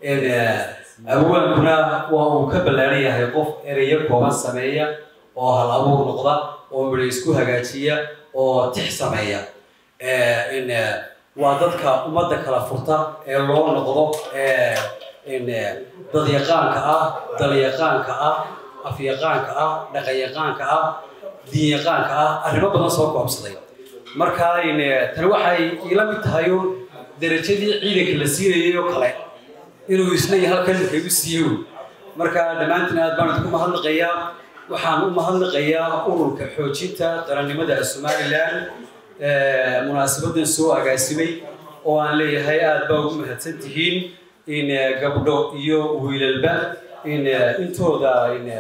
abwaankuna waa uu ka ballaaran yahay qof ereyo kooban sameeya oo hal abuur noqda oo midho isku hagaajiya oo tix sameeya waa dadka ummadda kala furta ee loo noqdo dadyaqaanka ah dalyaqaanka ah afyaqaanka ah dhaqanyaqaanka ah diinyaqaanka ah arrimo badan soo koobsaday marka tani waxay iila mid tahay darajadii ciidanka la siinayay oo kale inuu isna iyo halkan igu siiyo marka dhammaantiin aad baan idinku mahadnaqayaa waxaan u mahadnaqayaa ururka xoojinta qarannimada somalilan munaasabadan soo agaasimay oo aan leeyahay aad baa ugu mahadsan tihiin in gabdho iyo wiilalba in intooda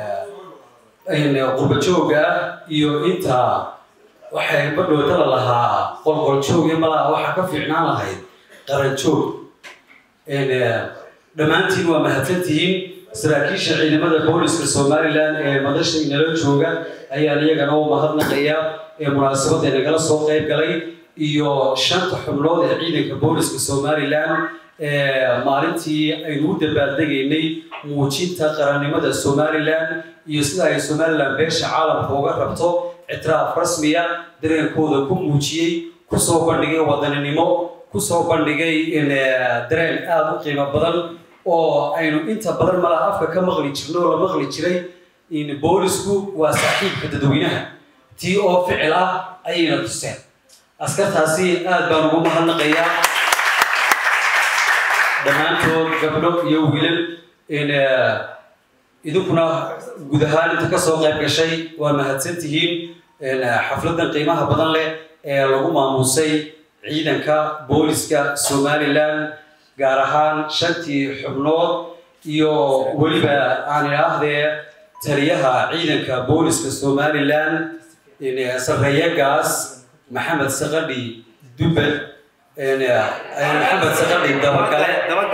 qurbajooga ah iyo inta waxay badhootala lahaa qolqoljooge malaha waxaa ka fiicnaan lahayd qaranjoog dhammaantiin waa mahadsantihiin saraakiisha ciidamada booliska somalilan ee madasha inala jooga ayaan iyagana u mahadnaqayaa ee munaasabadda nagala soo qayb galay iyo shanta xubnood ee ciidanka booliska somalilan maalintii aynu u dabaaldegaynay muujinta qarannimada somalilan iyo sida ay somalilan beesha caalamka uga rabto ictiraaf rasmiya dareenkooda ku muujiyey kusoo bandhigay wadaninimo kusoo bandhigay dareen aada u qiimo badan oo aynu inta badan malaha afka ka maqli jirno oo la maqli jiray boolisku waa saaxiibka dadweynaha tii oo ficil ah ayayna tuseen askartaasi aad baan ugu mahadnaqayaa dhammaantood gabdho iyo wiilal idinkuna guud ahaan inta kasoo qayb gashay waa mahadsan tihiin xafladan qiimaha badan leh ee lagu maamuusay ciidanka booliska somalilan gaar ahaan shantii xubnood iyo weliba aan idhaahdee taliyaha ciidanka booliska somalilan sarreeyagaas maxamed saqadhi dubbed maxamed saqadhi dabagale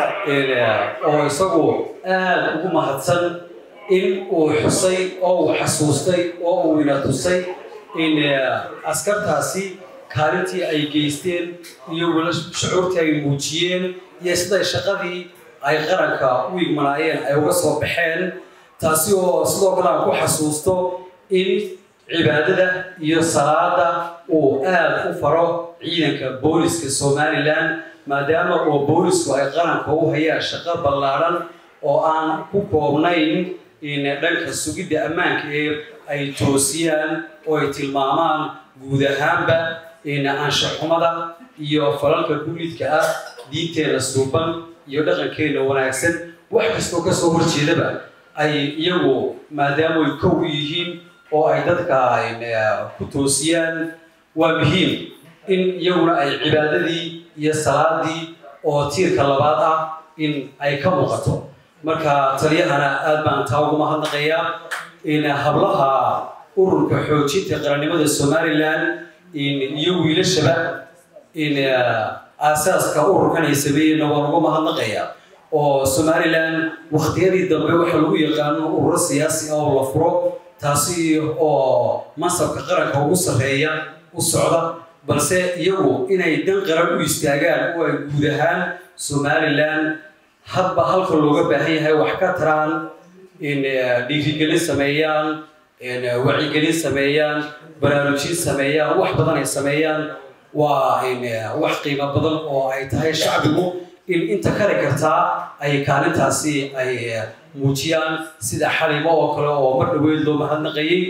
oo isagu aada ugu mahadsan in uu xusay oo uu xasuustay oo uu ina tusay in askartaasi kaalintii ay geysteen iyo wala shucuurtii ay muujiyeen iyo siday shaqadii ay qaranka u igmanaayeen ay uga soo baxeen taasi oo sidoo kale aan ku xasuusto in cibaadada iyo salaada uu aada u faro ciidanka booliska somalilan maadaama oo boolisku ay qaranka u hayaan shaqo ballaadhan oo aan ku koobnayn in dhanka sugidda ammaanka ee ay toosiyaan oo ay tilmaamaan guud ahaanba in anshaxumada iyo falalka guulidka ah diinteena suuban iyo dhaqankeena wanaagsan wax kastoo kasoo horjeedaba ay iyagu maadaama ay kow yihiin oo ay dadka ku toosiyaan waa muhiim in iyaguna ay cibaadadii iyo salaadii oo tiirka labaad ah in ay ka muuqato marka taliyahana aad baan taa ugu mahadnaqayaa in hablaha ururka xoojinta qarannimada somalilan iyo wiilashaba in aasaaska ururkan ay sameeyeenna waan ugu mahadnaqayaa oo somalilan wakhtiyadii dambe waxaa lagu yaqaano ururo siyaasi ah oo la furo taasi oo mansabka qaranka ugu sarreeya u socda balse iyagu inay dan qaran u istaagaan oo ay guud ahaan somalilan hadba halka looga baahan yahay wax ka taraan in dhiirigelin sameeyaan wacyigelin sameeyaan baraarujin sameeyaan wax badan ay sameeyaan waa wax qiimo badan oo ay tahay shacbigu in inta kari kartaa ay kaalintaasi ay muujiyaan sida xalimo oo kale oo mar dhaweyd loo mahadnaqayay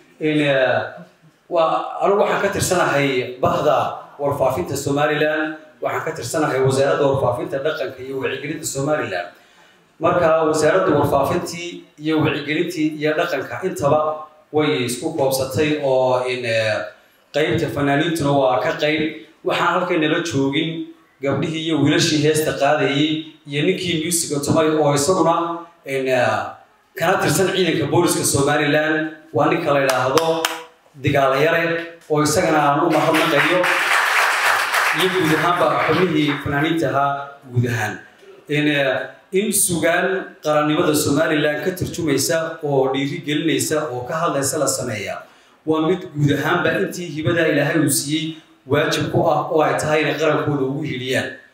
waa anigu waxaan ka tirsanahay bahda warfaafinta somalilan waxaan ka tirsanahay wasaaradda warfaafinta dhaqanka iyo wacyigelinta somalilan marka wasaaradda warfaafintii iyo wacyigelintii iyo dhaqanka intaba way isku koobsatay oo qaybta fanaaniintuna waa ka qayb waxaan halkaynala joogin gabdhihii iyo wiilashii heesta qaadayay iyo ninkii musica tumay oo isaguna kana tirsan ciidanka booliska somalilan waa ninka la idhaahdo digaalayare oo isagana aan u mahadnaqayo iyo guud ahaanba xubnihii fanaaniinta ahaa guud ahaan in sugaan qarannimada somalilan ka turjumaysa oo dhiiri gelinaysa oo ka hadlaysa la sameeya waa mid guud ahaanba intii hibada ilaahay uu siiyey waajib ku ah oo ay tahay inay qarankooda ugu hiliyaan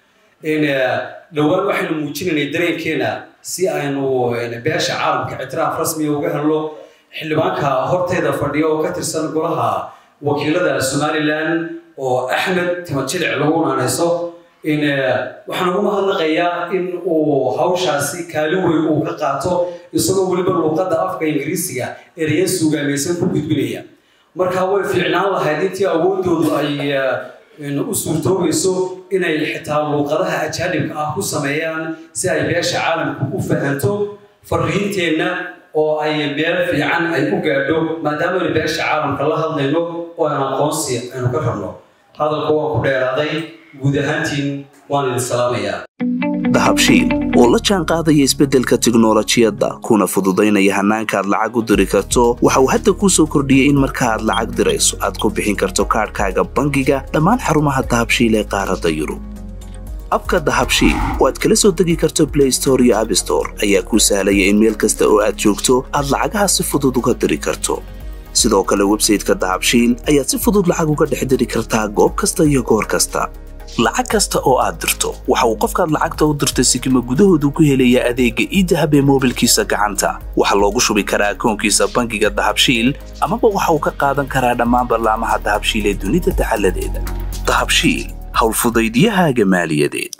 dhowaan waxaynu muujinaynay dareenkeena si aynu beesha caalamka ictiraaf rasmiga uga helno xildhibaanka horteeda fadhiya oo ka tirsan golaha wakiilada somalilan oo axmed timajilic lagu naanayso waxaan ugu mahadnaqayaa in uu hawshaasi kaalin weyn uu ka qaato isagoo weliba luuqadda afka ingiriisiga ereya suugaamaysan ku gudbinaya marka way fiicnaan lahayd intii awoodoodu ay u suurtoobayso inay xitaa luuqadaha ajaanibka ah ku sameeyaan si ay beesha caalamku u fahanto fariinteenna oo ay meel fiican ay u gaadho maadaama aynu beesha caalamka la hadlayno oo aan aqoonsi aynu ka rabno hadalka waan ku dheeraaday guud ahaantiin waan idin salaamayaa dahabshiil oo la jaan qaadaya isbeddelka tiknolojiyadda kuna fududaynaya hannaanka aad lacag u diri karto waxa uu hadda kuu soo kordhiyey in marka aad lacag dirayso aad ku bixin karto kaadhkaaga bangiga dhammaan xarumaha dahabshiil ee qaaradda yurub abka dahabshiil oo aad kala soo degi karto blay store iyo abstore ayaa kuu sahlaya in meel kasta oo aad joogto aad lacagaha si fudud uga diri karto sidoo kale websayteka dahabshiil ayaad si fudud lacag uga dhex diri kartaa goob kasta iyo goor kasta lacag kasta oo aad dirto waxa uu qofkaad lacagta u dirtay sikima gudahoodu ku helayaa adeegga iidahab ee moobilkiisa gacanta waxaa loogu shubi karaa akoonkiisa bangiga dahabshiil amaba waxa uu ka qaadan karaa dhammaan ballaamaha dahabshiil ee dunida dacaladeeda dahabshiil howlfudaydiyahaaga maaliyadeed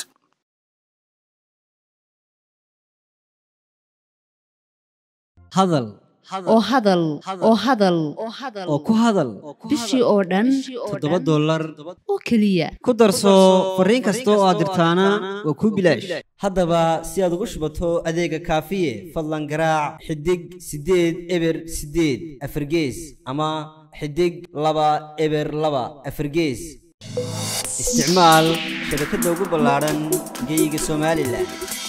hadal oo hadal oo hadal oo ku hadal bishii oo dhan toddoba dollar oo keliya ku darso fariin kasta oo aad dirtaana waa kuu bilaash haddaba si aad ugu shubato adeega kaafiye fadlan garaac xidig siddeed eber siddeed afargees ama xidig laba eber laba afargees isticmaal shabakadda ugu ballaadhan geeyiga somalilan